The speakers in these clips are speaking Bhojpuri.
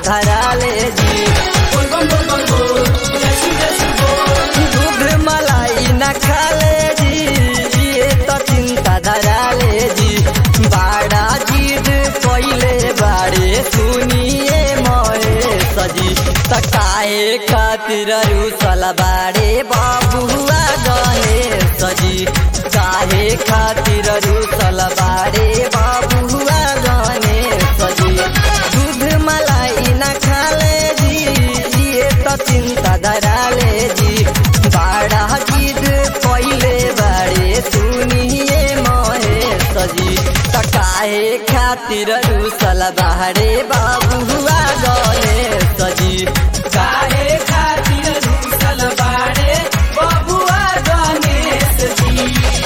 धरा ले जी दूध मलाई न खाले जी ये तो चिंता धरा ले जी बाड़ा जीद पहले बाड़े सुनिए मोए सजी तकाए खातिर रूसल बाड़े बाबुआ गए सजी काहे खातिर रूसल बाड़े बाबुआ गने सजी दूध मलाई न खाले जी ये तो चिंता धरा ले जी बाड़ा जीद पहले बाड़े सुनिए मोहे सजी तकाहे खातिर रूसल बाड़े बाबुआ गने सजी काहे खातिर रूसल बाड़े बबुआ गणेश जी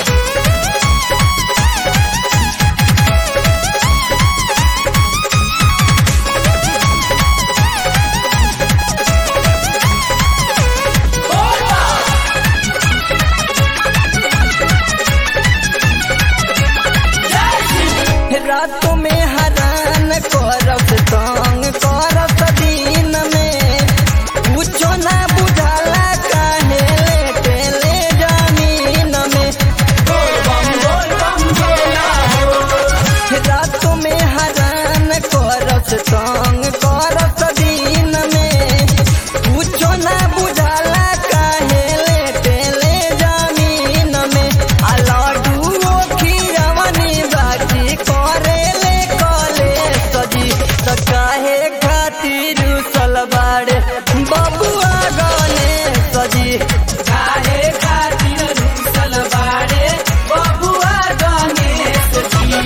रात में हरान करत तंग करत दिन में कुछो ना बुझाला काहे लेटे ले जमीन में बोल बम बोल बम बोला हो रात में हरान करत तंग करत दिन में कुछो ना बुझाला काहे लेटे ले जमीन में आ लड्डू खीरवनी बाकी करे ले कले सजी त काहे खातिर सलवार बबुआ गने सजी काहे खातिर रूसल बाड़े बबुआ गणेश जी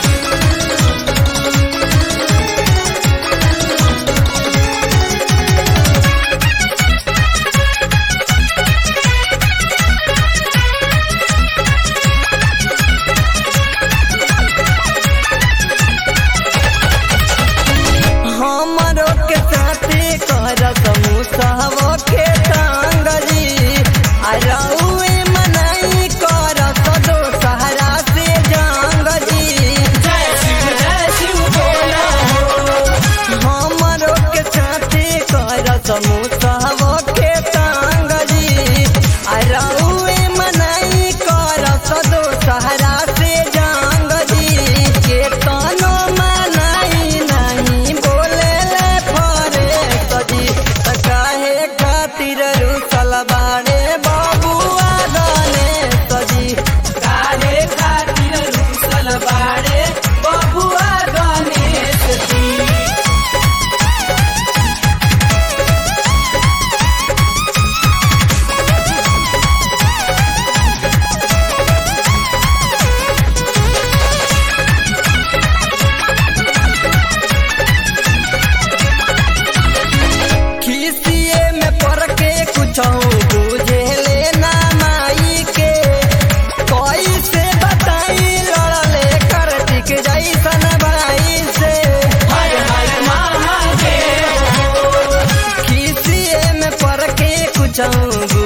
हमरो के साथे करत मुसहबो के संगजी आ रउए मनाई करत दो सहारा से जंगजी जय शिव जय शिव बोला हो हमरो के साथे करत मुसहबो के संगजी आ रउए मनाई करत दो सहारा से जंगजी के तनो मनाई नहीं बोले ले फरे सजी त काहे खातिर रुसल बाड़े बाबुआ गने सजी काहे खातिर रूसल बाड़े बबुआ गणेश जी खिसिए में पड़ के कुछ बुझे लेना माई के कैसे बताई लड़ले करतिक जैसन भाई से हर हर महादेव खिसिए में पड़ के कुछ